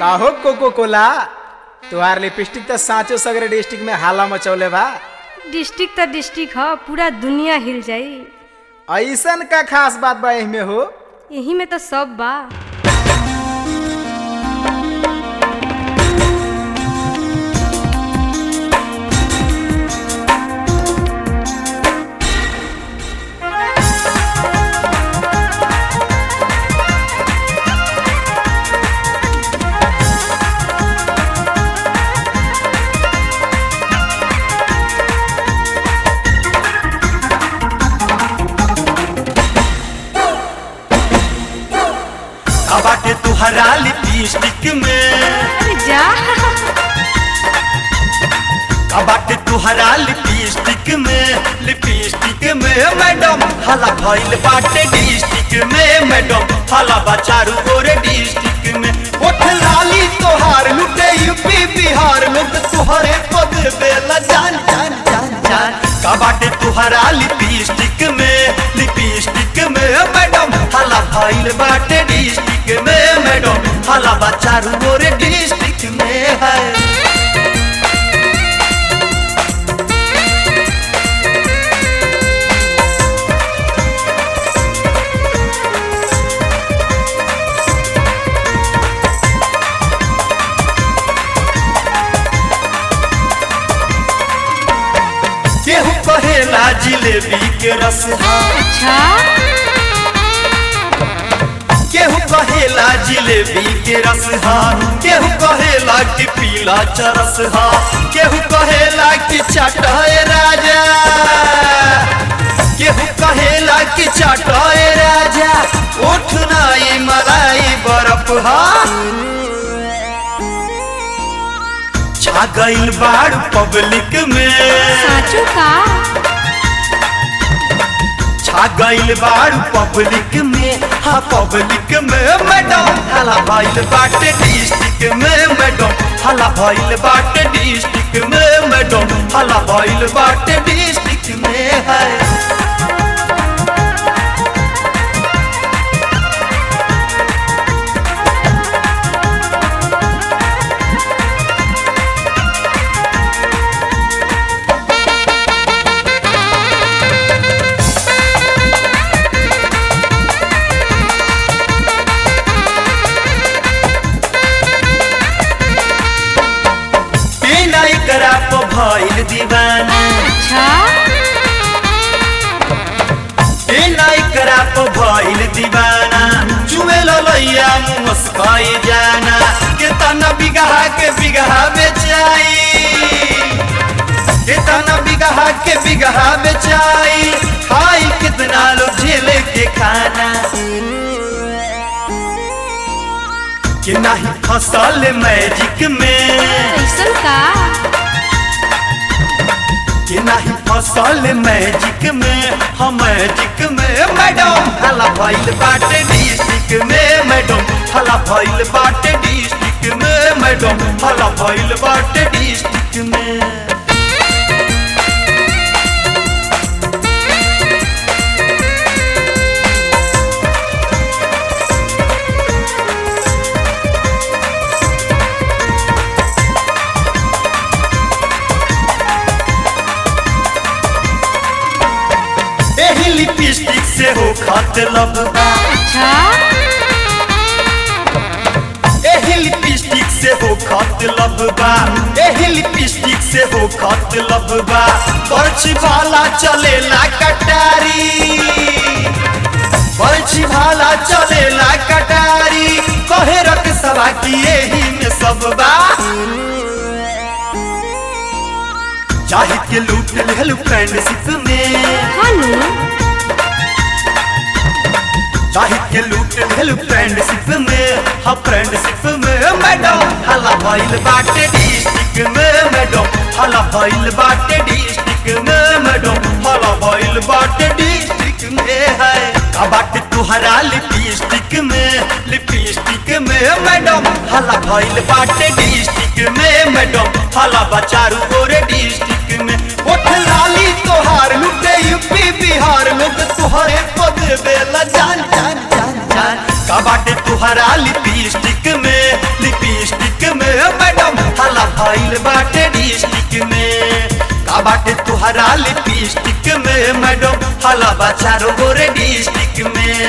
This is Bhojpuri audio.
काहो कोको कोला तुहार लिपस्टिक तो साँचो सगरे डिस्ट्रिक्ट में हाला मचौले बा डिस्ट्रिक्ट त डिस्ट्रिक्ट ह पूरा दुनिया हिल जाई ऐसन का खास बात बा एहिमे हो यही में तो सब बा का बाटे तुहरा लिपस्टिक में अरे जा का बाटे तुहरा लिपस्टिक में लिपस्टिक में मैडम हला भइल बाटे डिस्ट्रिक्ट में मैडम हला बचारू गोरे डिस्ट्रिक्ट में उठ लाली तोहार लुटे यूपी बिहार लोग तुहरे पद बेला जान जान जान जान का बाटे तुहरा लिपस्टिक में लिपस्टिक में मैडम हला भइल बाटे डिस्ट्रिक्ट में मैडम हला बचारू गोरे डिस्ट्रिक्ट में है केहू कहेला जिलेबी के रस हा अच्छा केहू कहेला जिलेबी के रस हा केहू कहेला कि पीला चरस हा केहू कहेला कि चटाए राजा केहू कहेला कि चटाए राजा उठ नाई मलाई बर्फ हा छा गइल बाड़ पब्लिक में साचो का छा गइल बाड़ पब्लिक में हाँ पब्लिक में मैडम हला भइल बाटे डिस्ट्रिक्ट में मैडम हला भइल बाटे डिस्ट्रिक्ट में मैडम हला भइल बाटे डिस्ट्रिक्ट में है बिना एकरा पे भइल दीवाना अच्छा बिना एकरा पे भइल दीवाना चुमे ललैया मुस्काई जाना कितना बिगहा के बिगहा बेचाई कितना बिगहा के बिगहा बेचाई खाई कितना लोग झेले के खाना कि नहीं फसल मैजिक में कैसन का कि नहीं फसल मैजिक में हम मैजिक में मैडम हला भइल बाटे डिस्ट्रिक्ट में मैडम हला भइल बाटे डिस्ट्रिक्ट में मैडम हला भइल बाटे डिस्ट्रिक्ट में एही लिपस्टिक से हो खत लबा अच्छा एही लिपस्टिक से हो खत लबा एही लिपस्टिक से हो खत लबा बर्छ भाला चलेला कटारी बर्छ भाला चलेला कटारी कहे रख सवा की एही में सब बा चाहे के लूट लेलू फ्रेंडशिप में हनु चाहे के लूट लेलू फ्रेंडशिप में हाँ फ्रेंडशिप में मैडम हला भइल बाटे डिस्ट्रिक्ट में मैडम हला भइल बाटे डिस्ट्रिक्ट में मैडम हला भइल बाटे डिस्ट्रिक्ट में है का बाटे तुहरा लिपस्टिक में लिपस्टिक में मैडम हला भइल बाटे डिस्ट्रिक्ट में मैडम हला बचारू गोरे डिस्ट्रिक्ट में उठ लाली तोहार लुटे यूपी बिहार लोग तुहरे पद बेला जान जान जान जान का बाटे तुहरा लिपस्टिक में लिपस्टिक में मैडम हला भइल बाटे डिस्ट्रिक्ट में का बाटे तुहरा लिपस्टिक में मैडम हला बा चारो गोरे डिस्ट्रिक्ट में